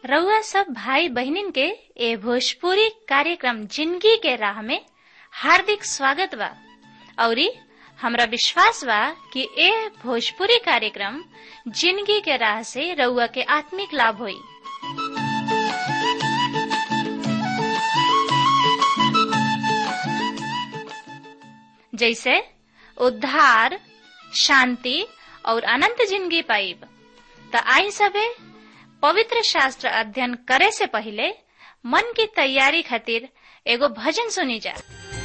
रउआ सब भाई बहनिन के ए भोजपुरी कार्यक्रम जिंदगी के राह में हार्दिक स्वागत बा औरी हमरा विश्वास बा कि ए भोजपुरी कार्यक्रम जिंदगी के राह से रउआ के आत्मिक लाभ होई जैसे उद्धार शांति और अनंत जिंदगी पाइब त आई सबे पवित्र शास्त्र अध्ययन करे से पहले मन की तैयारी खातिर एगो भजन सुनी जा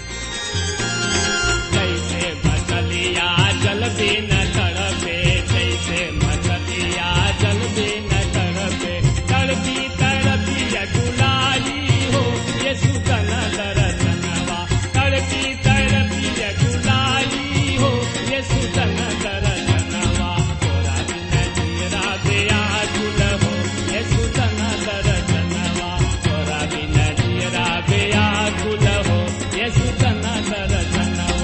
जैसे मछलिया जल बिन तड़पे जैसे मछलिया जल बिन तड़पे तड़पी तड़पी अकुलाई हो ये सुगन दरसनवा तड़पी तड़पी अकुलाई हो ये सुगन दरसनवा तोरा बिन जीरा बेया गुल हो ये सुगन दरसनवा तोरा बिन जीरा बेया गुल हो ये सुगन दरसनवा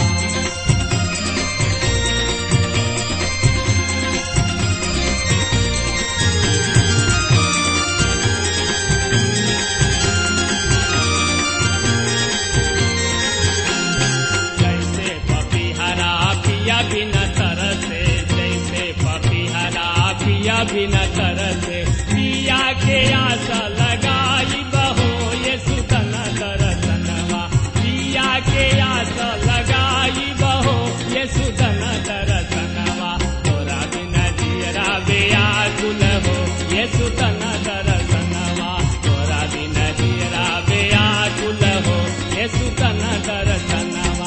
जैसे पपीहरा पिया बिना तरसे जैसे पपीहरा पिया बिना तरसे पिया के आशा लगाई बहो ये सुतन दरसनवा पिया के आशा लगाई बहो ये सुतन दरसनवा तोरा बिना जियरा बेया गुल हो ये सुतन दरसनवा तोरा बिना जियरा बेया गुल हो ये सुतन दरसनवा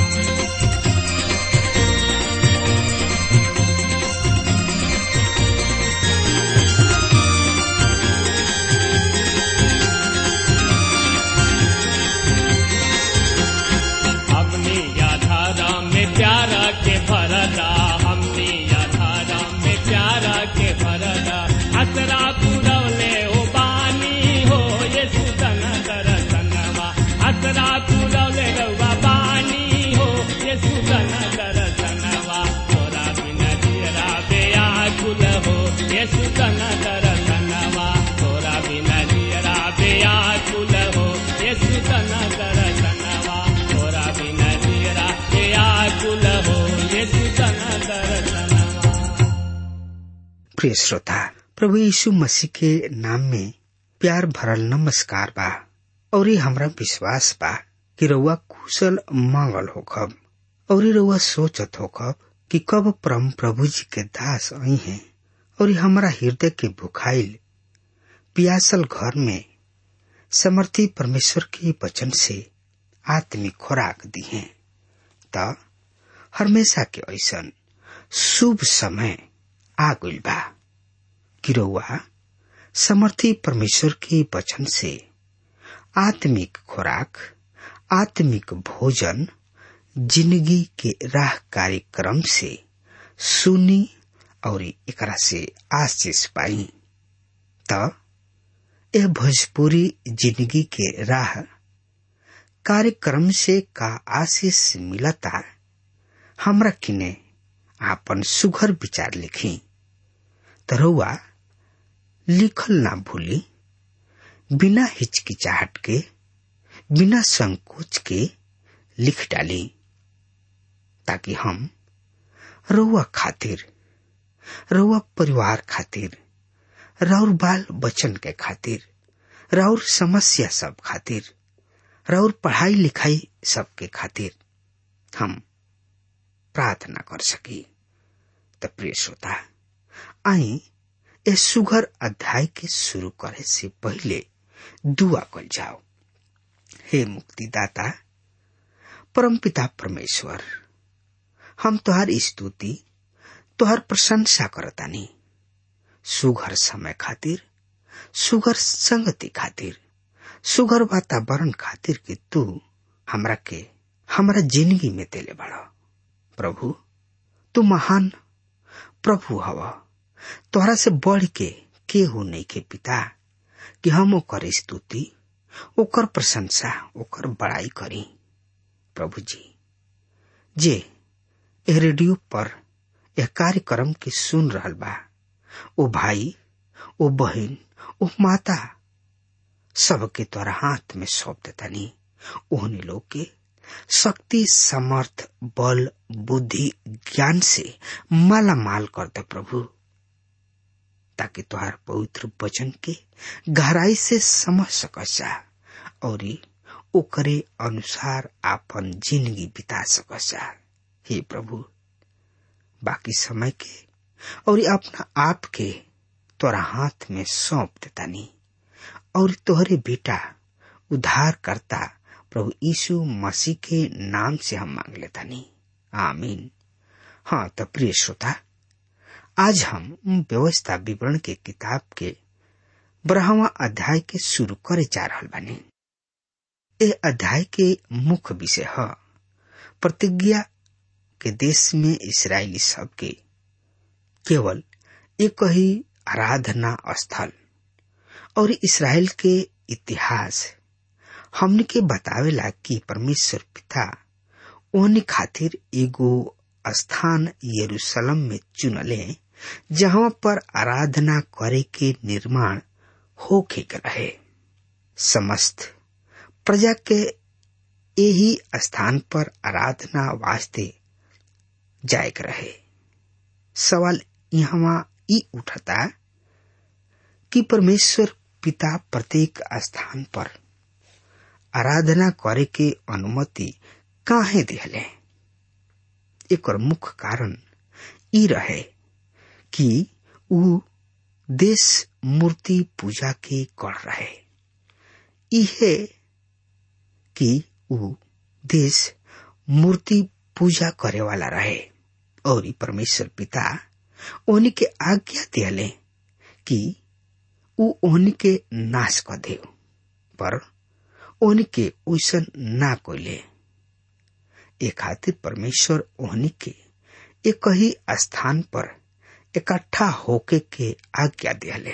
हमनी याधारा में प्यारा के भरदा हमनी याधारा में प्यारा के भरदा असरा पुरवले ओ बानी हो ये सुतन दरसनवा असरा पुरवले रउआ बानी हो ये सुतन दरसनवा तोरा बिन जियरा बेया गुल हो ये सुतन दरसनवा तोरा बिन जियरा बेया गुल हो ये सुतन दरसनवा तोरा बिन जियरा बेया गुल हो ये सुतन दरसनवा प्रिय श्रोता प्रभु यीशु मसीह के नाम में प्यार भरल नमस्कार बा और ये हमरा विश्वास बा कि रउआ कुशल मंगल होखब और ये रउआ सोचत होखब कि कब परम प्रभु जी के दास आई हैं और ये हमरा हृदय के भुखाइल पियासल घर में समर्थी परमेश्वर के वचन से आत्मिक खुराक दी हैं त हमेशा के ऐसन शुभ समय आ गइल बा कि रउआ समर्थी परमेश्वर के वचन से आत्मिक खुराक आत्मिक भोजन जिंदगी के राह कार्यक्रम से सुनी और एकरा से आशीष पाई त यह भोजपुरी जिंदगी के राह कार्यक्रम से का आशीष मिलता हमरा किने आपन सुघर विचार लिखी तरौआ लिखल ना भूली बिना हिचकिचाहट के बिना संकोच के लिख डाली ताकि हम रउआ खातिर रउआ परिवार खातिर राउर बाल बचन के खातिर राउर समस्या सब खातिर राउर पढ़ाई लिखाई सबके खातिर हम प्रार्थना कर सकी त प्रिय श्रोता आई ए सुघर अध्याय के शुरू करे से पहले दुआ कल जाओ हे मुक्तिदाता परमपिता परमेश्वर हम तोहर स्तुति तोहर प्रशंसा करतानी सुघर समय खातिर सुघर संगति खातिर सुघर वातावरण खातिर कि तू हमरा के हमरा जिंदगी में देले बड़ा प्रभु तू महान प्रभु हवा तोहरा से बढ़ के केहू नहीं के पिता कि हम ओकर स्तुति ओकर प्रशंसा ओकर बड़ाई करी प्रभु जी जे ए रेडियो पर यह कार्यक्रम के सुन रहल बा ओ भाई ओ बहन ओ माता सबके तोरा हाथ में सौंप देतानी ओहनी लोग के शक्ति समर्थ बल बुद्धि ज्ञान से माला माल कर दे प्रभु ताकि तुहार पवित्र वचन के गहराई से समझ सकसा और ओकरे अनुसार आपन जिंदगी बिता सकसा हे प्रभु बाकी समय के और अपना आप के तोरा हाथ में सौंप देतानी और तोहरे बेटा उद्धार करता प्रभु यीशु मसीह के नाम से हम मांग लेतानी आमीन हाँ तो प्रिय श्रोता आज हम व्यवस्था विवरण के किताब के बारहवा अध्याय के शुरू करे जा रहा बानी ए अध्याय के मुख्य विषय है प्रतिज्ञा के देश में इसराइली सब के केवल एक ही आराधना स्थल और इसराइल के इतिहास हमने के बतावेला कि परमेश्वर पिता ओहनी खातिर एगो स्थान यरूशलेम में चुनले जहाँ पर आराधना करे के निर्माण होके रहे समस्त प्रजा के यही स्थान पर आराधना वास्ते जायक रहे सवाल यहाँ ई उठता कि परमेश्वर पिता प्रत्येक स्थान पर आराधना करे के अनुमति काहे दिहले एक मुख्य कारण ई रहे कि ऊ देश मूर्ति पूजा के कर रहे इहे कि ऊ देश मूर्ति पूजा करे वाला रहे और परमेश्वर पिता ओहनी के आज्ञा दिले कि ऊ ओहनी के नाश कर दे पर ओहनी के ओसन ना कोले ए खातिर परमेश्वर ओहनी के एक ही स्थान पर इकट्ठा होके के आज्ञा दिले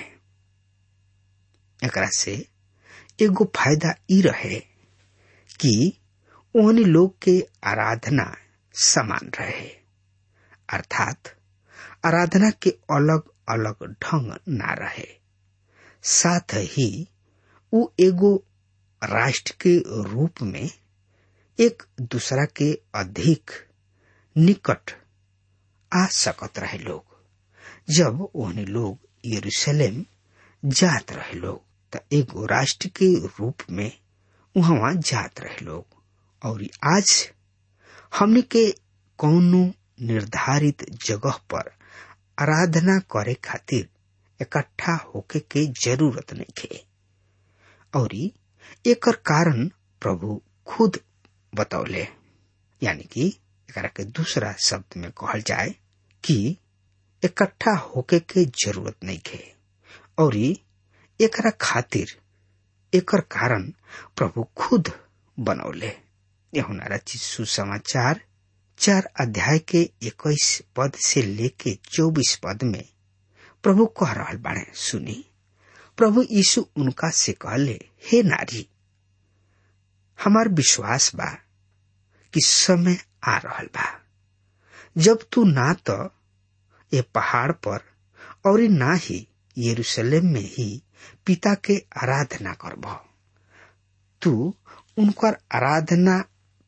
एकरा से एगो फायदा ई रहे कि ओहनी लोग के आराधना समान रहे अर्थात आराधना के अलग अलग ढंग ना रहे साथ ही उ एगो राष्ट्र के रूप में एक दूसरा के अधिक निकट आ सकत रहे लोग जब ओहने लोग यरूशलेम जात रहे लोग त एगो राष्ट्र के रूप में वहां जात रहे लोग और आज हमने के कौनो निर्धारित जगह पर आराधना करे खातिर इकट्ठा होके के जरूरत नहीं खे और एकर कारण प्रभु खुद बतौले यानी कि एकरा के दूसरा शब्द में कहल जाए कि इकट्ठा होके के जरूरत नहीं खे और एकरा खातिर एकर कारण प्रभु खुद बनौले यहुना रचित सुसमाचार चार अध्याय के इक्कीस पद से लेके चौबीस पद में प्रभु कह रहा बाणे सुनी प्रभु यीशु उनका से कहले हे नारी हमार विश्वास बा कि समय आ रहल बा जब तू ना तो ये पहाड़ पर और ना ही यरूशलेम में ही पिता के आराधना करब तू उनकर आराधना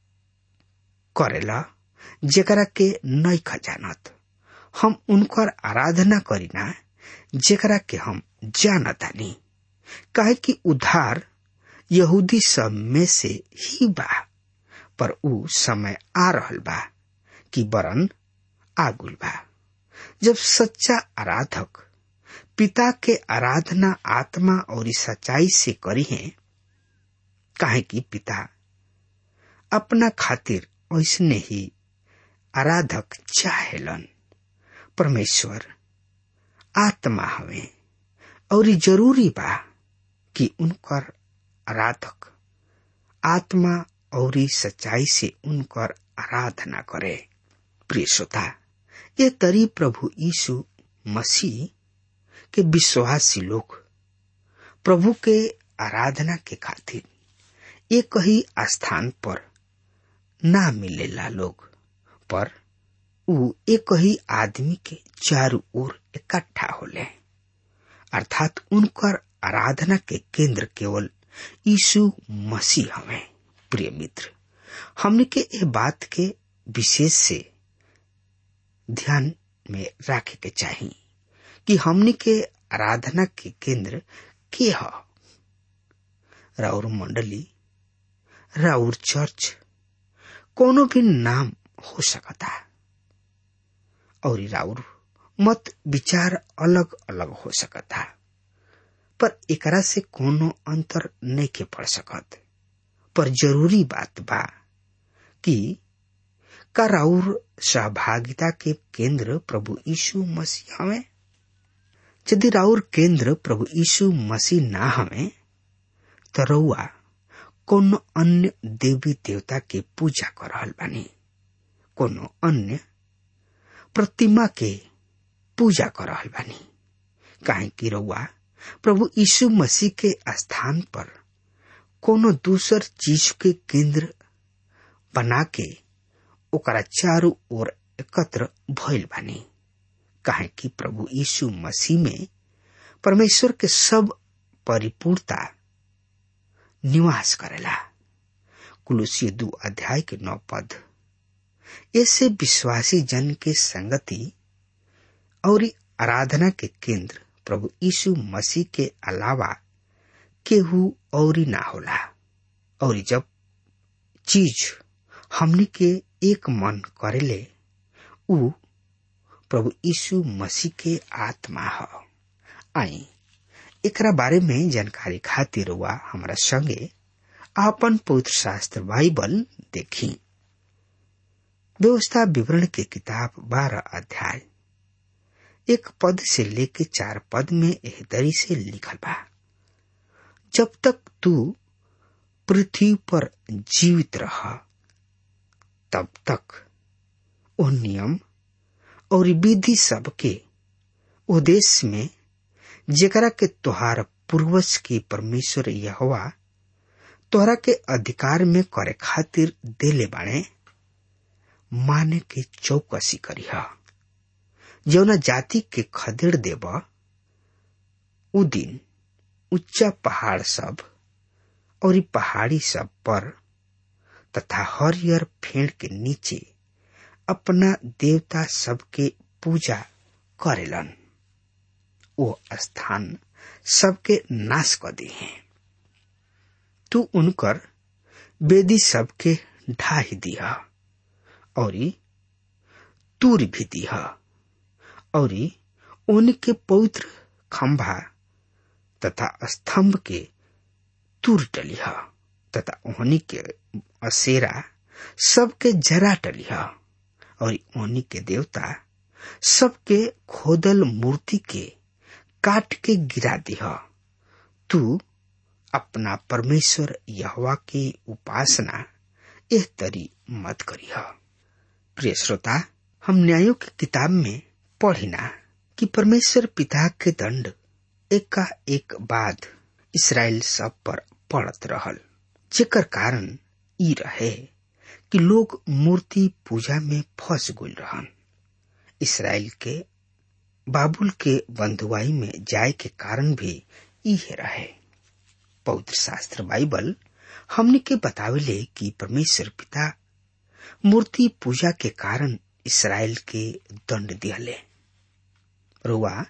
करेला जेकरा के नई खजानत हम उनकर आराधना करीना जेकरा के हम जानतानी काहे कि उद्धार यहूदी सब में से ही बा पर ऊ समय आ रहल बा कि बरन आगुल बा जब सच्चा आराधक पिता के आराधना आत्मा और सच्चाई से करी है काहे कि पिता अपना खातिर ऐसने ही आराधक चाहेलन परमेश्वर आत्मा हवे और जरूरी बा कि उनकर आराधक आत्मा और सच्चाई से उनकर आराधना करे प्रिय श्रोता ये तरी प्रभु यीशु मसीह के विश्वासी लोग प्रभु के आराधना के खातिर एक ही स्थान पर ना मिलेला लोग पर ऊ एक ही आदमी के चारों ओर इकट्ठा होले अर्थात उनकर आराधना के केंद्र केवल यीशु मसीह हमें प्रिय मित्र हमने के ये बात के विशेष से ध्यान में रखे के चाहिए कि हमने के आराधना के केंद्र के ह राउर मंडली राउर चर्च कोनो भी नाम हो सकता और राउर मत विचार अलग अलग हो सकता पर एकरा से कोनो अंतर नहीं के पड़ सकत पर जरूरी बात बा कि का राउर सहभागिता के केंद्र प्रभु यीशु मसीह हमें यदि राउर केंद्र प्रभु यीशु मसीह ना हमें तो रउआ कोनो अन्य देवी देवता के पूजा कर रहल बानी कोनो अन्य प्रतिमा के पूजा कर रहल बानी काहे कि रउआ प्रभु यीशु मसीह के स्थान पर कोनो दूसर चीज के केंद्र बना के ओकरा चारों ओर एकत्र भइल बानी काहे कि प्रभु यीशु मसीह में परमेश्वर के सब परिपूर्णता निवास करेला कुलुसी दू अध्याय के नौ पद ऐसे विश्वासी जन के संगति और आराधना के केंद्र प्रभु यीशु मसीह के अलावा केहू और ना होला और जब चीज हमनी के एक मन करेले उ प्रभु यीशु मसीह के आत्मा ह आई एकरा बारे में जानकारी खातिर हुआ हमारा संगे आपन पवित्र शास्त्र बाइबल देखी व्यवस्था विवरण के किताब बारह अध्याय एक पद से लेके चार पद में एह दरी से लिखल बा जब तक तू पृथ्वी पर जीवित रह तब तक वो नियम और विधि सब के उद्देश्य में जेकरा के तोहार पूर्वज के परमेश्वर यहोवा तोहरा के अधिकार में करे खातिर देले बाणे माने के चौकसी करीह जौना जाति के खदेड़ देब उ दिन उच्चा पहाड़ सब और पहाड़ी सब पर तथा हरियर फेड़ के नीचे अपना देवता सबके पूजा करेलन वो स्थान सबके नाश कर दी हैं तू उनकर बेदी सबके ढाही दिया और तूर भी दिया और उनके पवित्र खंभा तथा स्तंभ के तूर टलिया तथा उन्हीं के असेरा सबके जरा टलिया और उन्हीं के देवता सबके खोदल मूर्ति के काट के गिरा दिह तू अपना परमेश्वर यहवा की उपासना एह तरी मत करीह प्रिय श्रोता हम न्यायों की किताब में पढ़िना कि परमेश्वर पिता के दंड एक का एक बाद इसराइल सब पर पड़त रहल जेकर कारण ई रहे कि लोग मूर्ति पूजा में फंस गुल रहन इसराइल के बाबुल के बंधुआई में जाए के कारण भी इहे रहे पवित्र शास्त्र बाइबल हमने के बतावेले कि परमेश्वर पिता मूर्ति पूजा के कारण इसराइल के दंड दिहले रुआ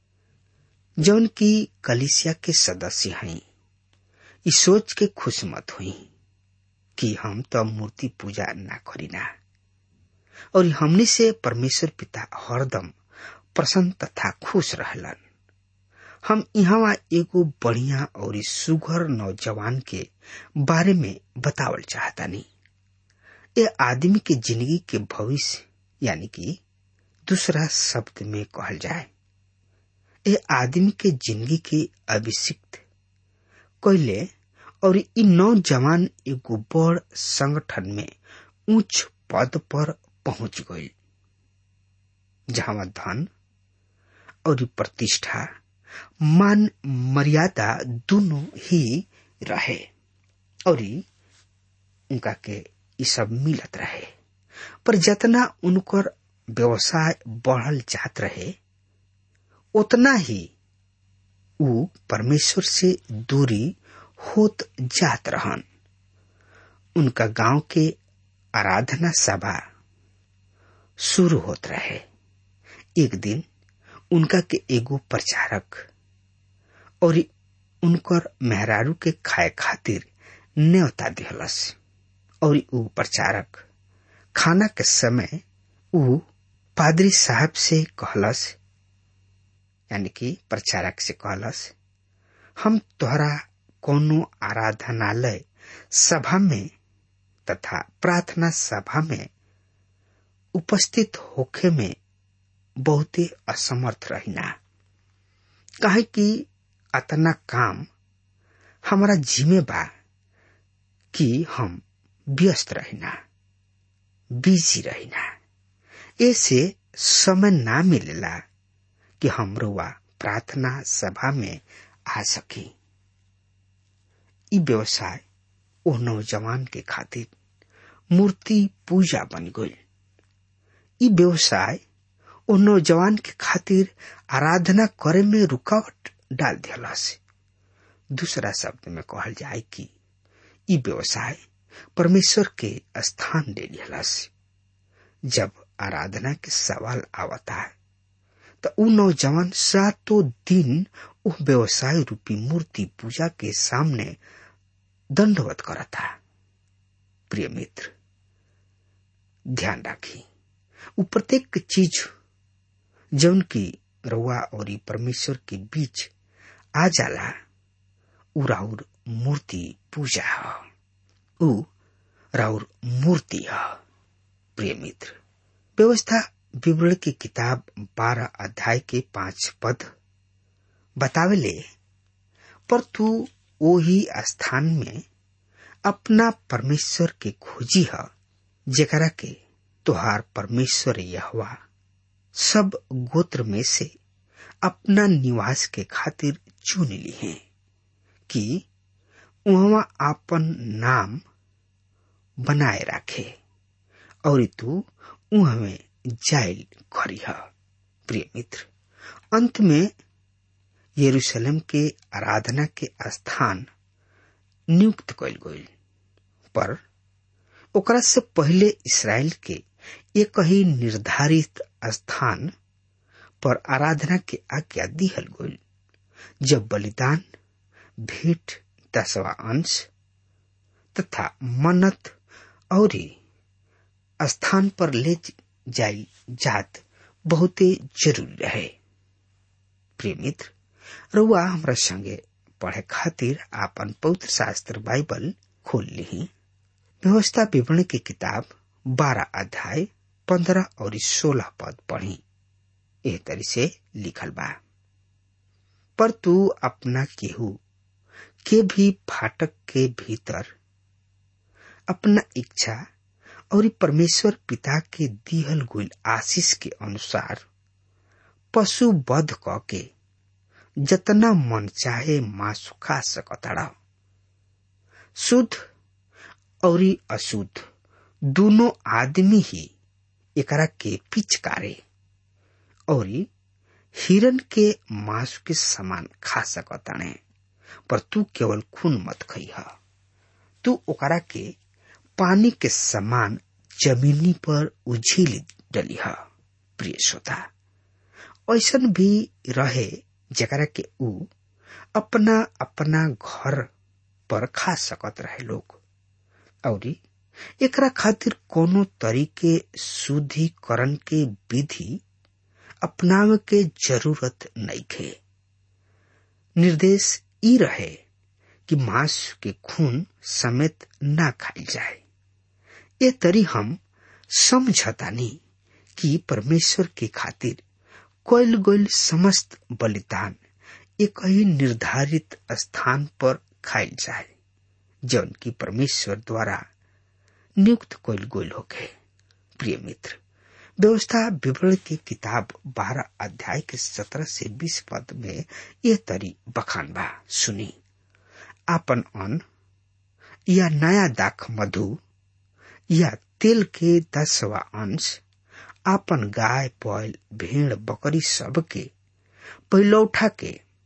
जौन की कलिसिया के सदस्य हैं इस सोच के खुश मत हुई कि हम तो मूर्ति पूजा ना करीना और हमने से परमेश्वर पिता हरदम प्रसन्न तथा खुश रहलन हम यहाँ एगो बढ़िया और सुघर नौजवान के बारे में बतावल चाहता नहीं ये आदमी के जिंदगी के भविष्य यानी कि दूसरा शब्द में कहल जाए ये आदमी के जिंदगी के अभिषिक्त कैले और इ नौजवान एगो बड़ संगठन में उच्च पद पर पहुंच गई जहां धन और प्रतिष्ठा मान मर्यादा दोनों ही रहे और उनका के ये सब मिलत रहे पर जितना उनकर व्यवसाय बढ़ल जात रहे उतना ही ऊ परमेश्वर से दूरी होत जात रहन उनका गांव के आराधना सभा शुरू होत रहे एक दिन उनका के एगो प्रचारक और उनकर मेहरारू के खाए खातिर न्योता दिहलस और ऊ प्रचारक खाना के समय ऊ पादरी साहब से कहलस यानी कि प्रचारक से कहलस हम तोहरा कोनो आराधनालय सभा में तथा प्रार्थना सभा में उपस्थित होखे में बहुते असमर्थ रहिना काहे कि अतना काम हमारा जिम्मे बा कि हम व्यस्त रहिना बिजी रहिना ऐसे समय ना मिलेला कि हम रुआ प्रार्थना सभा में आ सकी ई व्यवसाय ओ नौजवान के खातिर मूर्ति पूजा बन गई ई व्यवसाय ओ नौजवान के खातिर आराधना करे में रुकावट डाल दिया से दूसरा शब्द में कहल जाए कि ई व्यवसाय परमेश्वर के स्थान दे दिया से जब आराधना के सवाल आवता है तो उ नौजवान सातों दिन उस व्यवसाय रूपी मूर्ति पूजा के सामने दंडवत करता प्रिय मित्र ध्यान राखी उ प्रत्येक चीज जौन की रउआ और परमेश्वर के बीच आ जाला उ राउर मूर्ति पूजा है उ राउर मूर्ति है प्रिय मित्र व्यवस्था विवरण की किताब बारह अध्याय के पांच पद बतावेले पर तू वही स्थान में अपना परमेश्वर के खोजी है जेकरा के तुहार परमेश्वर यहवा सब गोत्र में से अपना निवास के खातिर चुन ली है कि वहां आपन नाम बनाए रखे और तू उहमें जाइल करी है प्रिय मित्र अंत में यरूशलेम के आराधना के स्थान नियुक्त कल गई पर ओकरा से पहले इसराइल के एक ही निर्धारित स्थान पर आराधना के आज्ञा दिहल गई जब बलिदान भेंट दसवा अंश तथा मन्नत और स्थान पर ले जाई जात बहुते जरूरी रहे प्रिय मित्र रुआ हमरा संगे पढ़े खातिर आपन पवित्र शास्त्र बाइबल खोल ली व्यवस्था विवरण की किताब बारह अध्याय पंद्रह और सोलह पद पढ़ी एह तरी से लिखल बा पर तू अपना केहू के भी फाटक के भीतर अपना इच्छा और परमेश्वर पिता के दिहल गुल आशीष के अनुसार पशु बध क के जतना मन चाहे मांस खा सकता शुद्ध और अशुद्ध दोनों आदमी ही एकरा के पिचकारे और हिरन के मांस के समान खा सकताने पर तू केवल खून मत खइह तू ओकरा के पानी के समान जमीनी पर उझिल डलिह प्रिय श्रोता ऐसन भी रहे जकरा के ऊ अपना अपना घर पर खा सकत रहे लोग और एकरा खातिर कोनो तरीके शुद्धिकरण के विधि अपनावे के जरूरत नहीं खे निर्देश ई रहे कि मांस के खून समेत ना खाई जाए ये तरी हम समझतानी कि परमेश्वर के खातिर कोयल गोयल समस्त बलिदान एक ही निर्धारित स्थान पर खाइल जाए जौन की परमेश्वर द्वारा नियुक्त कोयल गोयल हो गए प्रिय मित्र व्यवस्था विवरण की किताब बारह अध्याय के सत्रह से बीस पद में यह तरी बखान बा सुनी आपन अन्न या नया दाख मधु या तेल के दसवा अंश आपन गाय बैल भेड़ बकरी सब के पहिलौठा के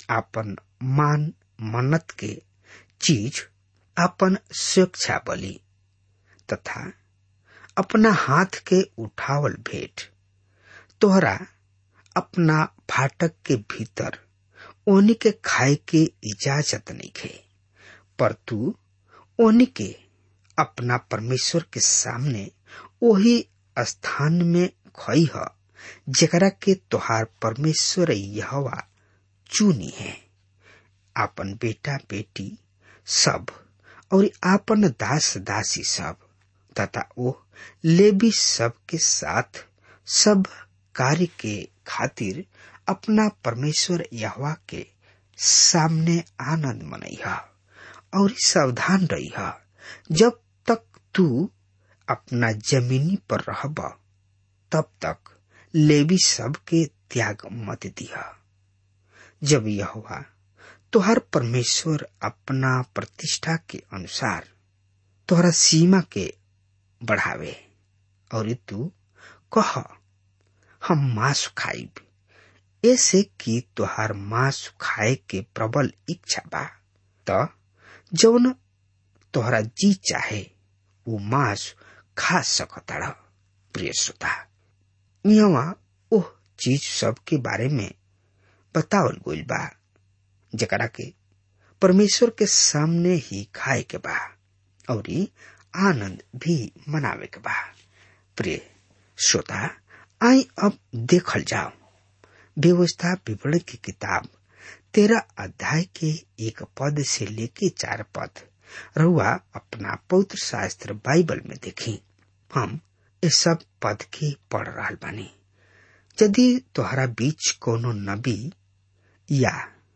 आपन मान मन्नत के चीज आपन स्वेच्छा बलि तथा अपना हाथ के उठावल भेंट तोहरा अपना फाटक के भीतर ओनी के खाए के इजाजत नहीं खे पर तू ओनी के अपना परमेश्वर के सामने वही स्थान में खई ह जेकरा के तोहार परमेश्वर यहवा चुनी है आपन बेटा बेटी सब और आपन दास दासी सब तथा वो लेबी सब के साथ सब कार्य के खातिर अपना परमेश्वर यहवा के सामने आनंद मनई और सावधान रही जब तक तू अपना जमीनी पर रहब तब तक लेवी सब के त्याग मत दिया जब यह तोहर परमेश्वर अपना प्रतिष्ठा के अनुसार तोहरा सीमा के बढ़ावे और तू कह हम मांस खाइब ऐसे कि तोहार मांस खाए के प्रबल इच्छा बा त जौन तोहरा जी चाहे वो मांस खा सकता प्रिय श्रोता यहाँ ओह चीज सब के बारे में बतावल गइल बा जकरा के परमेश्वर के सामने ही खाए के बा और आनंद भी मनावे के बा प्रिय श्रोता आई अब देखल जाओ व्यवस्था विवरण की किताब तेरह अध्याय के एक पद से लेके चार पद रुआ अपना पवित्र शास्त्र बाइबल में देखी हम इस सब पद के पढ़ रहा बानी यदि तोहरा बीच कोनो नबी या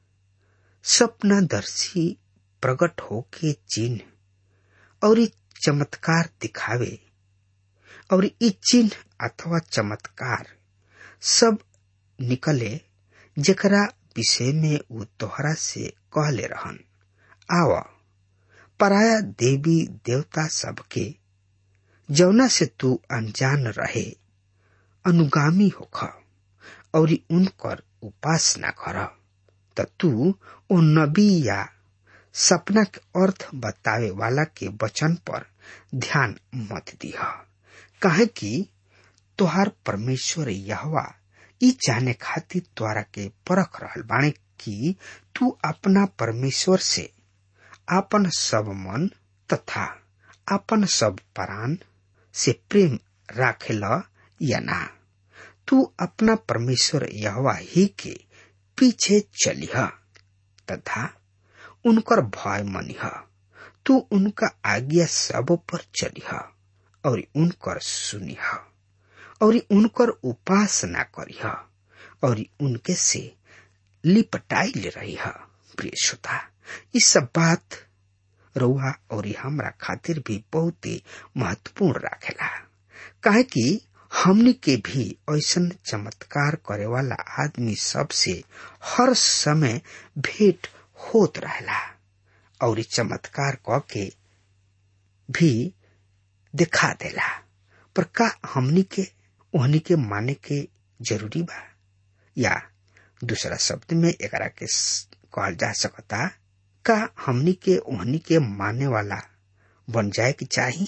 सपनादर्शी प्रकट होके चिन्ह और चमत्कार दिखावे और ई चिन्ह अथवा चमत्कार सब निकले जकरा विषय में वो तोहरा से कहले रहन आव पराया देवी देवता सबके जौना से तू अनजान रहे अनुगामी होख और उनकर उपासना कर त तू ओ नबी या सपना के अर्थ बतावे वाला के वचन पर ध्यान मत दिह काहे कि तोहार परमेश्वर यहवा ई जाने खातिर द्वारा के परख रहल बाणे कि तू अपना परमेश्वर से आपन सब मन तथा आपन सब प्राण से प्रेम राखेला या ना तू अपना परमेश्वर यहवा ही के पीछे चलिह तथा उनकर भय मनिह तू उनका आज्ञा सब पर चलिह और उनकर सुनिह और उनकर उपासना करिह और उनके से लिपटाई ले रही प्रिय श्रोता इस सब बात रउआ और हमरा खातिर भी बहुत ही महत्वपूर्ण राखेला काहे कि हमनी के भी ऐसन चमत्कार करे वाला आदमी सबसे हर समय भेंट होत रहेला और चमत्कार क के भी दिखा देला पर का हमनी के ओहनी के माने के जरूरी बा या दूसरा शब्द में एकरा के कहल जा सकता का हमनी के ओहनी के माने वाला बन जाए के चाही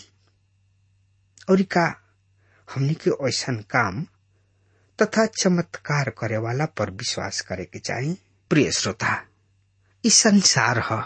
और का हमनी के ऐसन काम तथा चमत्कार करे वाला पर विश्वास करे के चाही प्रिय श्रोता इस संसार ह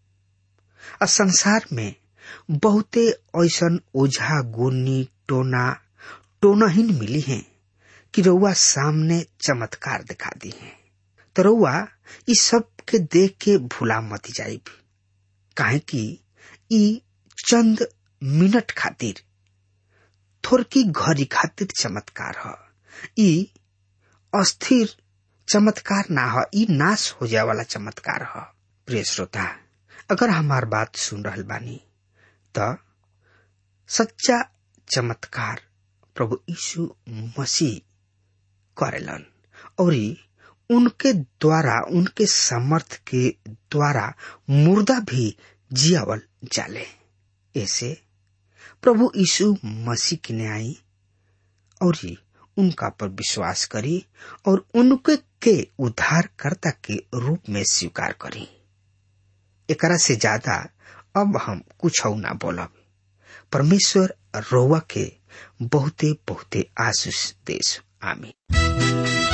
आ संसार में बहुते ऐसन ओझा गोनी टोना टोनहीन मिली हैं कि रउआ सामने चमत्कार दिखा दी है तो रउआ इस सब के देख के भूला मत जाइब काहे कि ई चंद मिनट खातिर थोरकी घड़ी खातिर चमत्कार ह ई अस्थिर चमत्कार ना ह ई नाश हो जाए वाला चमत्कार ह प्रिय श्रोता अगर हमार बात सुन रहल बानी त सच्चा चमत्कार प्रभु यीशु मसीह करेलन और उनके द्वारा उनके समर्थ के द्वारा मुर्दा भी जियावल जाले ऐसे प्रभु यीशु मसीह की न्याय और उनका पर विश्वास करी और उनके के उद्धारकर्ता के रूप में स्वीकार करी एकरा से ज्यादा अब हम कुछ ना बोलब परमेश्वर रोवा के बहुते बहुते आशीष देश आमीन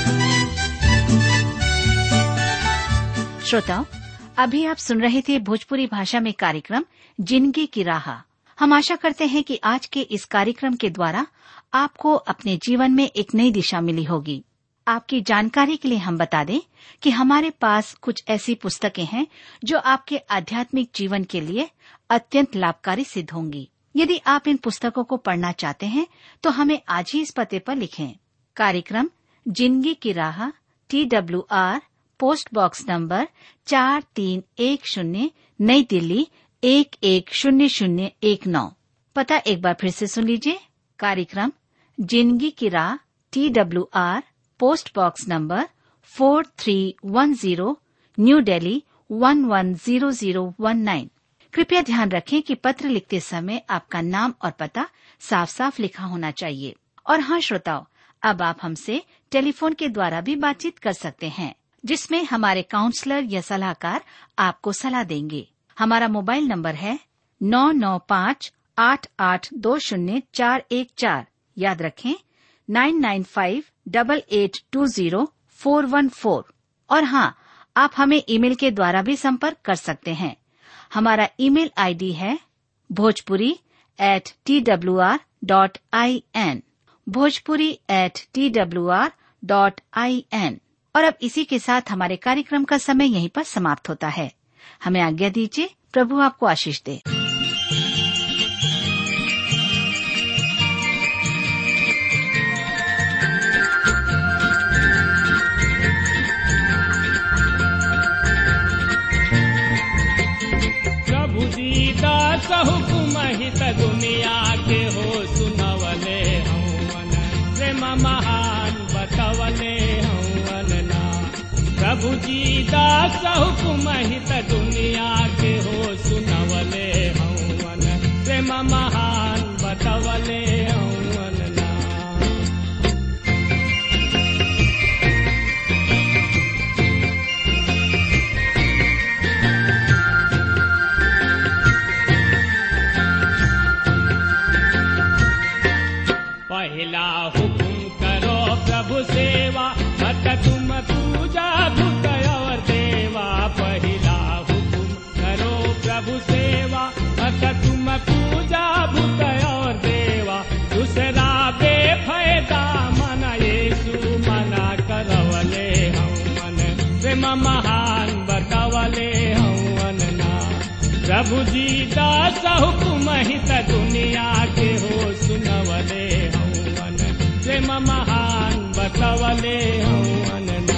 श्रोताओं अभी आप सुन रहे थे भोजपुरी भाषा में कार्यक्रम जिंदगी की राह हम आशा करते हैं कि आज के इस कार्यक्रम के द्वारा आपको अपने जीवन में एक नई दिशा मिली होगी आपकी जानकारी के लिए हम बता दें कि हमारे पास कुछ ऐसी पुस्तकें हैं जो आपके आध्यात्मिक जीवन के लिए अत्यंत लाभकारी सिद्ध होंगी यदि आप इन पुस्तकों को पढ़ना चाहते हैं तो हमें आज ही इस पते पर लिखें कार्यक्रम जिंदगी की राह T W R post box number चार तीन एक शून्य नई दिल्ली एक एक शून्य शून्य एक नौ पता एक बार फिर से सुन लीजिए कार्यक्रम जिंदगी की राह T W R post box number four three one zero new Delhi one one zero zero one nine कृपया ध्यान रखें कि पत्र लिखते समय आपका नाम और पता साफ साफ लिखा होना चाहिए और हाँ श्रोताओं अब आप हमसे टेलीफोन के द्वारा भी बातचीत कर सकते हैं जिसमें हमारे काउंसलर या सलाहकार आपको सलाह देंगे हमारा मोबाइल नंबर है नौ नौ पाँच आठ आठ दो शून्य चार एक चार याद रखें nine nine five double eight two zero four one four और हाँ आप हमें ईमेल के द्वारा भी संपर्क कर सकते हैं हमारा ईमेल आईडी है Bhojpuri at T W R dot I N Bhojpuri at T W R dot I N और अब इसी के साथ हमारे कार्यक्रम का समय यहीं पर समाप्त होता है हमें आज्ञा दीजिए प्रभु आपको आशीष दे प्रभु दीदा हुकुम हित दुनिया के हो सुनवले हवन प्रेम महान बतवले हवन ना प्रभु दीदा हुकुम हित दुनिया के हो सुनवले हवन प्रेम महान बतवले हवन ना पहला हुकुम करो प्रभु सेवा मत तुम पूजा भूत और देवा पहला हुकुम करो प्रभु सेवा मत तुम पूजा भूत और देवा दूसरा बेफायदा मन येसु मना करवले हम मन प्रेम महान बतवले हम ना प्रभु जी दास हुकुम हित दुनिया के हो सुनवले हवन प्रेम महान बतवले हवन ना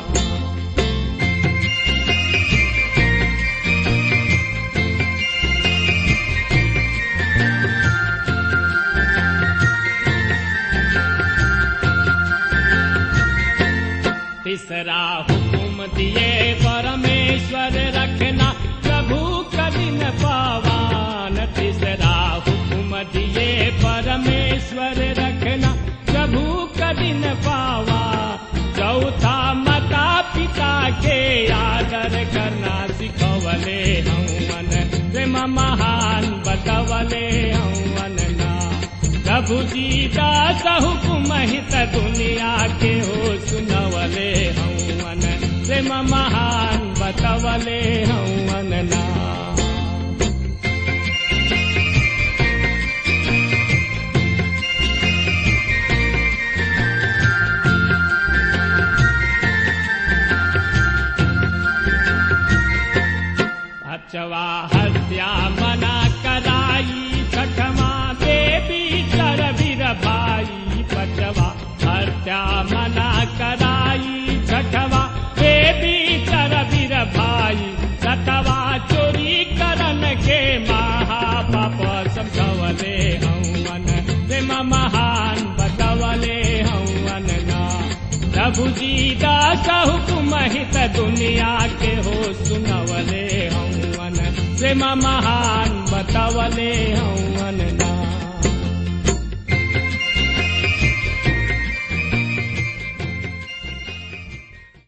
तीसरा हुकुम दिए परमेश्वर रखना प्रभु कदिन पावान तीसरा हुकुम दिए परमेश्वर रखना प्रभु कदिन पावा चौथा माता पिता के आदर करना सिखवले हवन प्रेम महान बतवले हवन ना प्रभु जी दास हुकुम हित दुनिया के हो सुनवले हवन प्रेम महान बतवले हवन ना अचवा हत्या मना कराई छठमा देवी सरवीर भाई पचवा हत्या मना कराई छठवा देवी सरवीर भाई सतवा चोरी करन के महापाप समझवले हवन प्रेम महान बतवले हवन ना प्रभु जी दास हुकुम हित दुनिया के हो सुनवले हवन प्रेम महान बतवले हवन